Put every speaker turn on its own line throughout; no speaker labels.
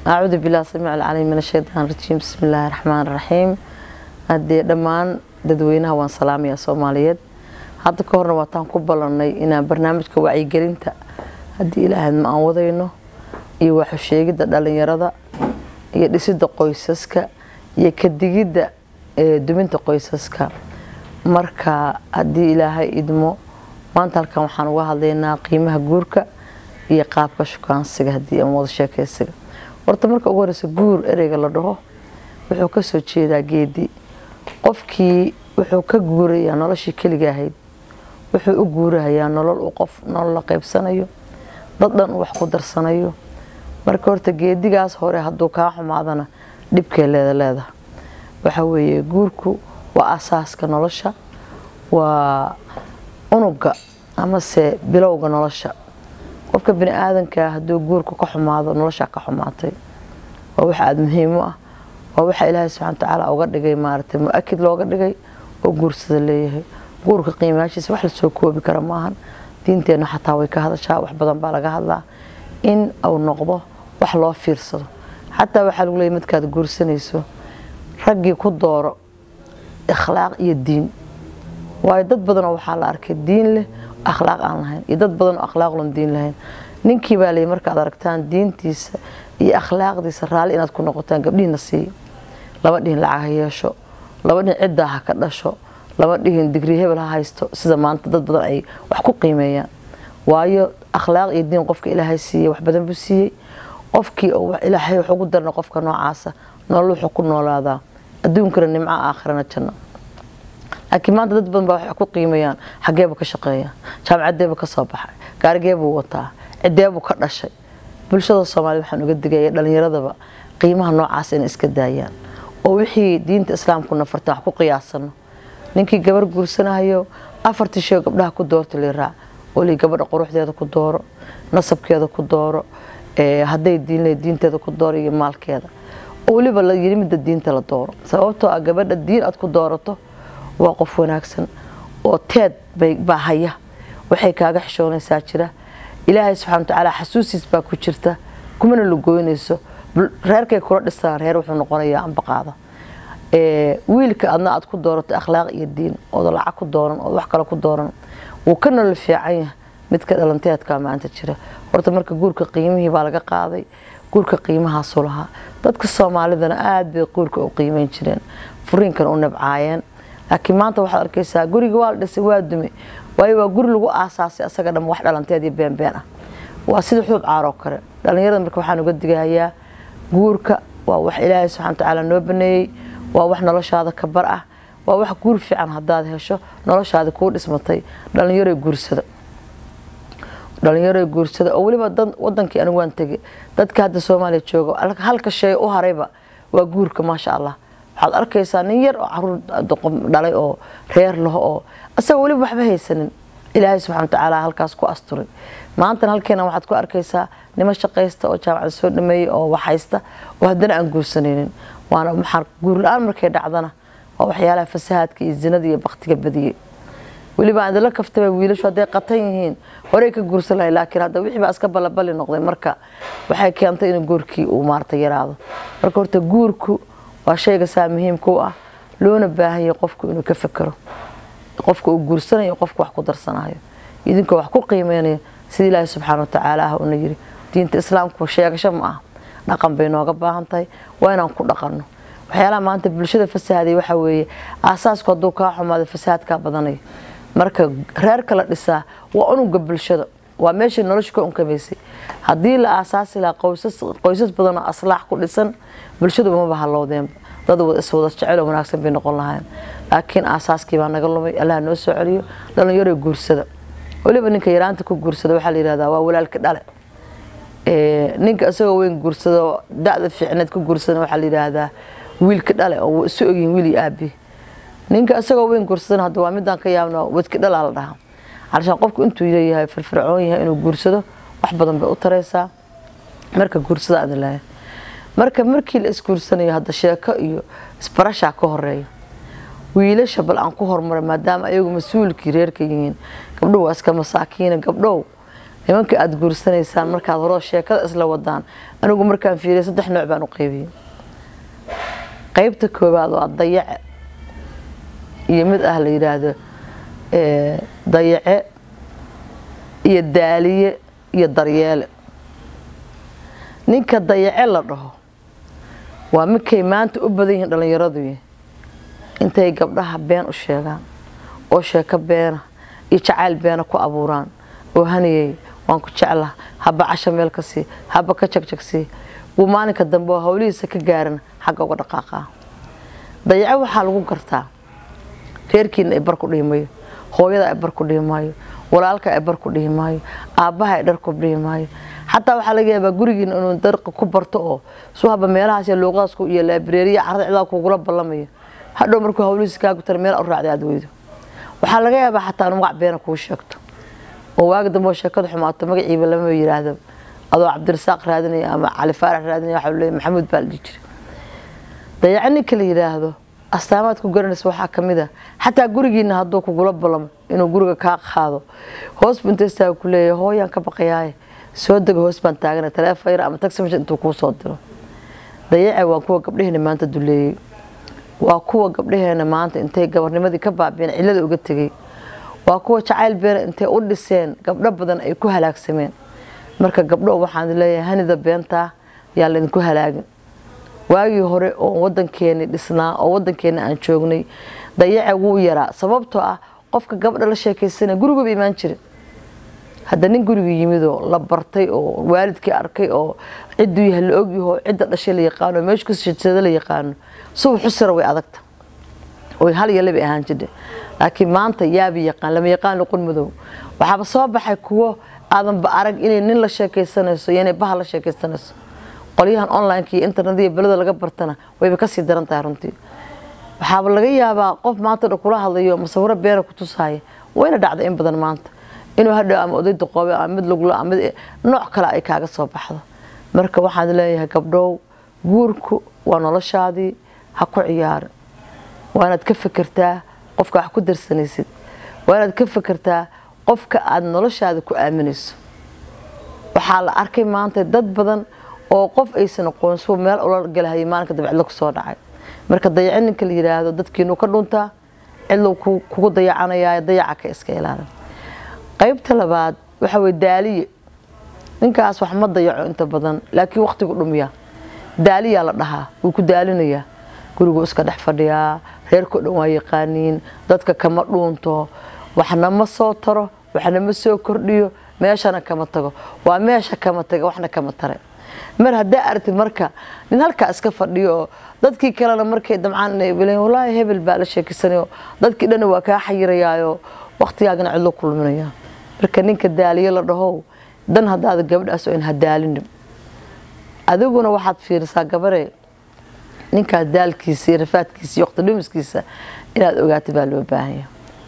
acuudu bilah samiic alcaliim min ashaytaan rajiim bismi illaahi raxmaan raxiim haddee dhammaan dadweynaha waan salaamayaa soomaaliyeed hadda ka horna waataan ku ballanay inaan barnaamijka wacyigelinta haddii ilaahayd ma aan wadayno iyo waxusheegidda dhalinyarada iyo dhisidda qoysaska iyo kadigidda duminta qoysaska marka haddii ilaahay idmo maanta halkan waxaan uga hadlaynaa qiimaha guurka iyo qaabka shukaansiga haddii aan wada sheekaysiga horta marka ugu horeysa guur ereyga la dhaho wuxuu kasoo jeedaa geedi qofkii wuxuu ka guurayaa noloshii keliga ahayd wuxuu u guurahayaa nolol uu qof nolol la qaybsanayo dad dhan uu wax ku darsanayo marka horta geedigaas hore hadduu kaa xumaadana dhibkee leeda leedaha waxa weeye guurku waa asaaska nolosha waa unuga amase bilowga nolosha qofka bini aadankaa hadduu guurku ka xumaado noloshaa ka xumaatay waa wax aada muhiim u ah waa waxa ilaahay subxana watacaala uga dhigay maaragtay mu-akid looga dhigay oo guursada leeyahay guurka qiimaashiisa wax lasoo koobi kara maahan diinteenna xataa way ka hadashaa wax badan baa laga hadlaa in uu noqdo wax loo fiirsado xataa waxaa lagu leeyay markaad guursanayso raggii ku dooro akhlaaq iyo diin waayo dad badanoo waxaa la arkay diin leh akhlaaq aan lahayn iyo dad badan oo akhlaaqlon diin lahayn ninkii baa leeyay markaad aragtaan diintiisa iyo akhlaaqdiisa raalli inaad ku noqotaan gabdhihiina siiya laba dhihin lacag ha yeesho laba dhihin ciddaa ha ka dhasho laba dhihin digri hebel ha haysto sida maanta dad badan ay wax ku qiimeeyaan waayo akhlaaq iyo diin qofka ilaahay siiyey wax badan buu siiyey qofkii ilaahay wax ugu darna qofka noocaasa nolol wuxuu ku noolaadaa adduunkana nimco aakhirana janno laakiin maanta dad badan baa waxay ku qiimeeyaan xageebuu ka shaqeeya jaamacadeebuu ka soo baxay gaarigeebuu wataa cideebuu ka dhashay bulshada soomaaliyed waxaan uga digaya dhalinyaradaba qiimaha noocaas inay iska daayaan oo wixii diinta islaamku nafarta wax ku qiyaasano ninkii gabar guursanahayo afartii shee gabdhaha ku doorta liiraac oli gabadha quruxdeeda ku dooro nasabkeeda ku dooro hadday diinle diinteeda ku dooro iyo maalkeeda weliba la yiri midda diinta la dooro sababtoo ah gabadha diin aad ku doorato waa qof wanaagsan oo teed baa haya waxay kaaga xishoonaysaa jira ilaahay subxana watacaala xasuusiis baa ku jirta kumana lagoynayso reerkay kula dhisaan reer wuxuu noqonayaa ambaqaada wiilka adna aad ku doorato akhlaaq iyo diin ooda lacag ku dooran ood wax kale ku dooran wuu ka nolol fiican yahay midka dhalanteedkaa maanta jira horta marka guurka qiimihii baa laga qaaday guurka qiimahaasu lahaa dadka soomaalidana aada bay guurka u qiimeyn jireen furiinkan u nabcaayeen laakiin maanta waxaad arkaysaa guriga waa la dhisay waa dumay waayo waa guri lagu aasaasay asaga dham wax dhalanteed iyo beenbeen ah waa sida xuub caaroo kale dhalinyarada marka waxaan uga digahayaa guurka waa wax ilaahay subxana watacaala noo baneeyey waa wax noloshaada ka bar ah waa wax guur fiican hadaad hesho noloshaada kuu dhismatay dhalinyaro guursada dhalinyaro guursada oo weliba wadankii anigu waan tegay dadka hadda soomaaliya jooga halka shay u harayba waa guurka maasha allah waxaad arkaysaa nin yar oo caruur dhalay oo reer laho oo asagoo weliba waxba haysanin ilaahay subxana watacaala halkaas ku asturay maantana halkeena waxaad ku arkaysaa nimo shaqaysta oo jaamacada soo dhameeyey oo wax haysta oo haddana aan guursanaynin waana maxaa guur la-aan markay dhacdana waa waxyaalaha fasahaadka iyo zinada iyo baktiga badiyey weliba aan idinla kaftaba wiilashu hadday qatan yihiin horey ka guursan lahay laakiin hadda wixii baa iska balabali noqday marka waxay keentay in guurkii uu maarata yaraado marka horta guurku waa shayga saa muhiimka u ah loona baahanya qofku inuu ka fekero qofka uu guursanayo qofka wax ku darsanayo idinkoo wax ku qiimeynayo sida ilaahi subxaana watacaala ah una yiri diinta islaamku sheegasho ma ah dhaqan bay nooga baahan tahay waa inaan ku dhaqanno waxyaalaha maanta bulshada fasahaday waxaa weeye aasaasku hadduu kaa xumaado fasahaadkaa badanayo marka reerka la dhisaa waa unuga bulshada waa meeshii nolosha ka unkamaysay haddii la aasaasi lahaa qoysas badan oo aslaax ku dhisan bulshadu umaba halowdeenba dad iswada jecel oo wanaagsan bay noqon lahayn laakiin aasaaskii baa naga lumay allah noo soo celiyo dhalinyaro guursada weliba ninka yaraanta ku guursada waxaa la yihahdaa waa walaalka dhale ninka isagoo weyn guursado da-da fiicneed ku guursada waxaa la yidhaahdaa wiilka dhale oo isu ogyihin wiil iyo aabi ninka isagoo weyn guursadana hadda waa midaan ka yaabno wadka dhalaa la dhahaa calashaan qofku intuu leeyahay firfircoon yahay inuu guursado wax badan bay u taraysaa marka guursada aad lahayn marka markii la isguursanayo hadda sheeko iyo isbarashaa ka horeeya wiilasha bal aan ku hormaray maadaama ayagu mas-uulkii reerka yihiin gabdhow waa iska masaakiina gabdhow nimanka aada guursanaysaan markaad horoo sheekada isla wadaan anigu markaan fiiriya saddex nooc baan u qaybiyey qaybta koowaad waa dayace iyo mid ah la yidhaahdo dayace iyo daaliye iyo daryeele ninka dayace la dhaho waa midkay maanta u badan yihiin dhallinyaradu intay gabdhaha been u sheegaan oo sheeko beena iyo jacayl beena ku abuuraan oo haniyey waan ku jeclaa haba casha meel ka sii haba ka jagjagsii wuu maalinka dambe oo hawlihiisa ka gaaran xagga uga dhaqaaqaa dayaco waxaa lagu gartaa reerkiina ay bar ku dhihi mayo hooyada ay bar ku dhihi maayo walaalka ay bar ku dhihi maayo aabbaha ay dhar ku dhihi maayo xataa waxaa laga yaabaa gurigiina inuu darqa ku barto oo suu haba meelahaas iyo luuqadaas iyo laabireeriya carada cidaa kugula ballamayo hadhow markuu hawlihiisa kaa gutana meel u raacday aada weydo waxaa laga yaabaa xataa inu magac beena kuu sheegto oo waagi dambe oo sheekada xumaato magaciiba lama yiraahdo adoo cabdirasaaq raadinaya ama cali faarax raadinaya waxaa leeyahay maxamuud baa la dhihi jiray dayaco ninka la yidhaahdo astaamaad ku garanaysa waxaa ka mid a xataa gurigiina hadduu kugula ballamo inuu guriga kaa qaado hoos buu intaystaa ku leeyahay hooyaan ka baqayaaye soo dega hoos baan taagana taleefon yar ama taxi intuu kuu soo diro dayace waa kuwa gabdhaheena maanta duleeyey waa kuwa gabdhaheena maanta intay gabarnimadii ka baabeen cillada uga tegey waa kuwa jacayl beena intay u dhiseen gabdho badan ay ku halaagsameen marka gabdho waxaan leeyahay hanida beentaa yaa laydinku halaagin waagii hore oo wadankeeni dhisnaa oo wadankeeni aan joognay dayaca wuu yaraa sababtoo ah qofka gabdha la sheekaysana gurigaba imaan jirin hadda nin guriga yimidoo la bartay oo waalidkii arkay oo cidduu yahay la ogyaho cidda dhashay la yaqaano meeshu kasjeedsada la yaqaano subax usira way adagta oy hal iyo labay ahaan jirhe laakiin maanta yaabi yaqaan lama yaqaan luqun madow waxaaba soo baxay kuwo aadanba arag inay nin la sheekaysanayso iyo inay baha la sheekaysanayso qolyahan online-ka iyo internet iyo belada laga bartana wayba kasii daran tahay runtii waxaaba laga yaabaa qof maanta dha kula hadlayo masawiro beena ku tusaya wayna dhacda in badan maanta inuu hadhow ama oday duqoobe ama mid lagula ama mid nooc kale ay kaaga soo baxdo marka waxaan leeyahay gabdhow guurku waa noloshaadii ha ku ciyaarin waa inaad ka fikirtaa qofka wax ku darsanaysid waa inaad ka fikirtaa qofka aada noloshaada ku aaminayso waxaa la arkay maanta dad badan oo qof aysan aqoon suu meel ula galahayay maalinka dabe cidlo kusoo dhacay marka dayaco ninka la yidhaahdo dadkiinu ka dhuntaa cidlow kugu dayacanaya dayaca ka iska ilaalin qaybta labaad waxa weye daaliye ninkaas wax ma dayaco inta badan laakiin waqtigu dhumiya daaliyaa la dhahaa wuu ku daalinayaa guriguu iska dhex fadhiyaa reerkao dhan waa yaqaaniin dadka kama dhuunto waxna ma soo taro waxna ma soo kordhiyo meeshana kama tago waa meesha kama taga waxna kama tare mar haddaa aragtid marka nin halkaa iska fadhiyo oo dadkii kalena markay damcaan walaahi hebel baa la sheekisanayo dadkii dhanna waa kaa xayirayaayo waqtigaagana cidlo kulminaya marka ninka daaliye la dhahow dan haddaada gabadhaas oo in hadaalinin adiguna waxaad fiirisaa gabare ninkaas daalkiisa iyo rafaadkiisa iyo waqti dhumiskiisa inaad ogaata baa loo baahanya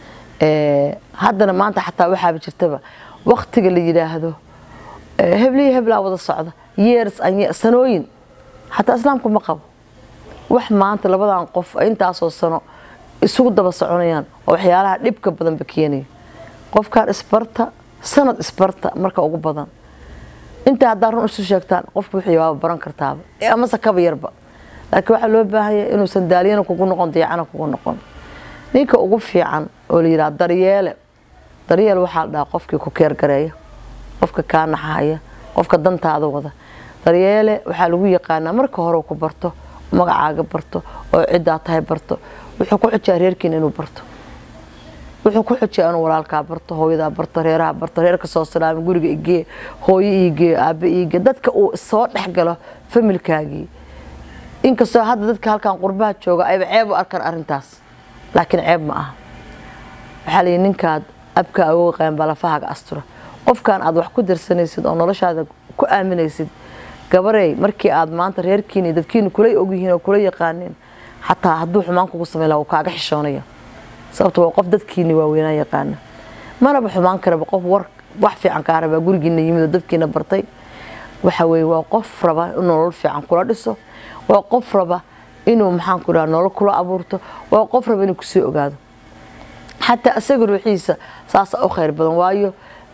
haddana maanta xataa waxaaba jirtaba waqtiga la yidhaahdo hebliya heblaa wada socda years sanooyin xataa islaamku ma qabo wax maanta labadan qof intaasoo sano isugu daba soconayaan oo waxyaalaha dhibka badanba keenaya qofkaan isbarta sanad isbarta marka ugu badan inta haddaa run isu sheegtaan qofku wixii waaba baran kartaaba amase kaba yarba laakiin waxaa loo baahanya inuusan daaliyana kugu noqon dayacana kugu noqon ninka ugu fiican oo la yidhaha daryeele daryeel waxaa la dhahaa qofkii ku keergareeya qofka kaa naxahaya qofka dantaada wada daryeele waxaa lagu yaqaanaa marka hore ku barto magacaaga barto oo ciddaa tahay barto wuxuu ku xujaa reerkiina inuu barto wuxuu ku xujaa inuu walaalkaa barto hooyadaa barto reeraha barto reerka soo salaama guriga igee hooyo iigee aabe iigee dadka uu soo dhexgalo familkaagii inkastoo hadda dadka halkan qurbaha jooga ayba ceeb u arkaan arrintaas laakiin ceeb ma aha waxaa layihi ninkaad abka awoga qayan balafahaaga astura qofkan aad wax ku darsanaysid oo noloshaada ku aaminaysid gabarey markii aad maanta reerkiini dadkiini kula ogyihiin oo kula yaqaaneen xataa hadduu xumaan kugu samayn laha wuu kaaga xishoonaya sababto waa qof dadkiini waaweynaa yaqaana manaba xumaan karaba qof war wax fiican kaa rabaa gurigiina yimid oo dadkiina bartay waxa weye waa qof raba inuu nolol fiican kula dhiso waa qof raba inuu maxaanku dhaha nolol kula abuurto waa qof raba inuu kusoo ogaado xataa isaga ruuxiisa saasa u khayr badan waayo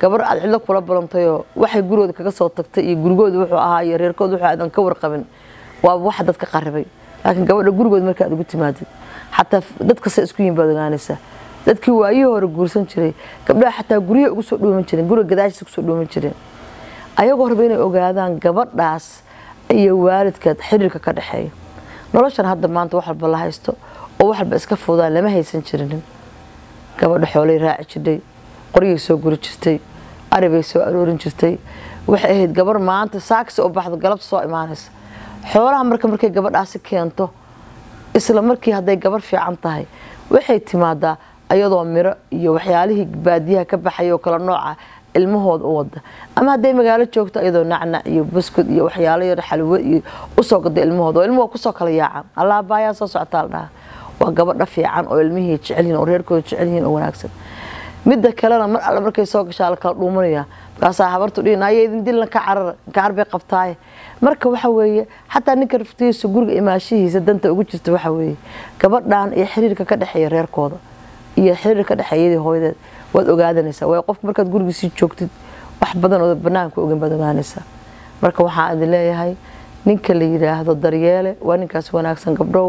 gabar aad cidlo kula balantayoo waxay gurigooda kaga soo tagtay iyo gurigooda wuxuu ahaa iyo reerkooda wuxuu aadan ka warqabin waa waxa dadka qaribay laakiin gabadha gurigooda marka aad ugu timaadid xataa dadka se isku yihin baad ogaanaysaa dadkii waayihii hore guursan jiray gabdhaha xataa guryaha ugu soo dhooman jireen guriga gadaashiisa kusoo dhooman jireen ayagoo raba inay ogaadaan gabadhaas iyo waalidkeed xiriirka ka dhexeeya noloshan hadda maanta wax walba la haysto oo wax walba iska fudaan lama haysan jirinin gabadha xoolay raaci jirtay qoryay soo guri jirtay aribay soo aroorin jirtay waxay ahayd gabar maanta saakasi u baxdo galabta soo imaanaysa xoolaha marka markay gabadhaasi keento isla markii hadday gabar fiican tahay waxay timaadaa ayadoo miro iyo waxyaalihii baadiyaha ka baxay oo kala nooca ilmahooda u wada ama hadday magaalo joogto ayadoo nacnac iyo buskud iyo waxyaalo yar xalwo iyo usoo gada ilmahooda oo ilmuhu kusoo kala yaacaan allah baayaa soo socotaa la dhaha waa gabadha fiican oo ilmihii jecelyihin oo reerkooda jecelyihiin oo wanaagsan midda kalena mar alle markay soo gashaa la kala dhuumanaya markaasaa habartu dhihin ayaydin dilna ka carar gacar bay qabtaaye marka waxa weeye xataa ninka raftiisa guriga imaashihiisa danta ugu jirta waxa weeye gabadhan iyo xiriirka ka dhexeeya reerkooda iyo xiriirka ka dhexeeyadii hooyadeed waad ogaadanaysaa waayo qofka markaad gurigiisii joogtid wax badan oo banaanka ogan baad ogaanaysaa marka waxaan idin leeyahay ninka la yidhaahdo daryeele waa ninkaas wanaagsan gabdhow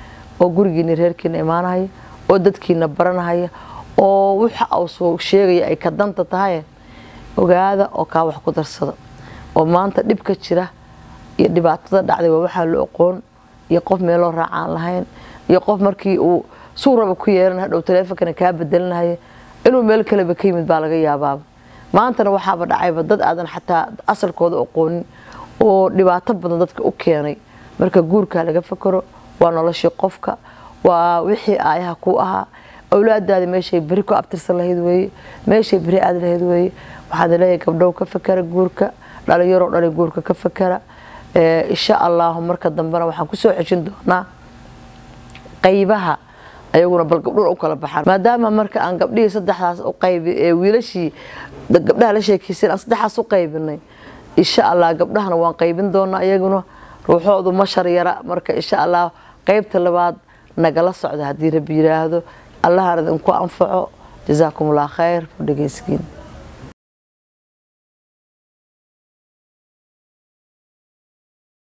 oo gurigiina reerkiina imaanahaya oo dadkiina baranahaya oo waxa uu soo sheegaya ay ka danta tahay ogaada oo kaa wax ku darsada oo maanta dhibka jira iyo dhibaatada dhacday waa waxaa la oqoon iyo qof meeloo raacaan lahayn iyo qof markii uu suuraba ku yeelan hadhow taleefonkana kaa bedelinahaya inuu meel kaleba ka yimid baa laga yaabaaba maantana waxaaba dhacayba dad aadan xataa asalkooda oqoonin oo dhibaato badan dadka u keenay marka guurkaa laga fakaro waa noloshii qofka waa wixii aayaha ku ahaa awlaadaada meeshay beri ku abtirsan lahayd weeye meeshay beri aad lahayd weeye waxaad leeyahay gabdhow ka fakara guurka dhalinyaroo dhali guurka ka fakara insha allahu marka dambena waxaan kusoo xejin doonaa qaybaha ayaguna bal gabdhuun u kala baxaan maadaama marka aan gabdhihii saddexdaas u qaybi ee wiilashii gabdhaha la sheekaysan aan saddexdaas u qaybinay insha allah gabdhahana waan qaybin doonaa iyaguna ruuxoodu ma sharyara marka insha allah qaybta labaad nagala socda haddii rabbi yiraahdo allahana idinku anfaco jasaakum allah khayr ku dhegeyskiin